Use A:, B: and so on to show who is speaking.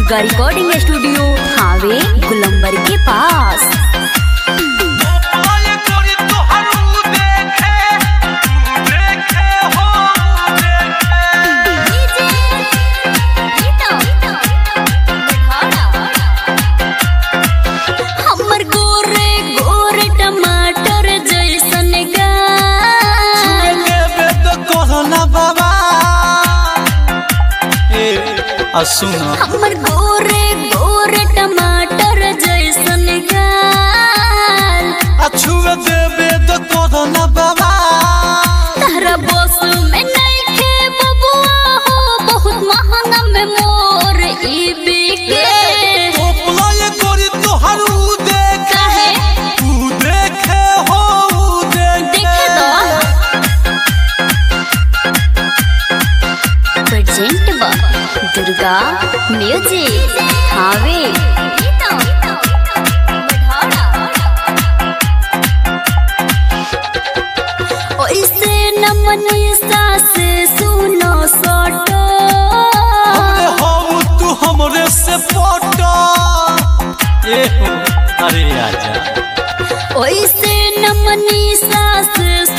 A: Durga recording studio हावे गुलंबर के पास हमर गोरे गोरे टमाटर जैसन गाल
B: सुना
A: हमर गोरे गोरे टमाटर जैसन गाल
B: अछुए देबे तो कोदना बाबा
A: तारा बस में नइखे बबुआ हो बहुत महंगा में मोर ई बिके
B: पोपला ये गोरी तोहर उ देखे
A: काहे
B: उ देखे हो उ देखे
A: देखे तो प्रेजेंट बा दुर्गा म्यूजिक हावे ओइसे न मनी सास सुनो सोटो
B: हमरे हो तू हमरे से पटा ए हो अरे आजा
A: ओइसे न मनी सास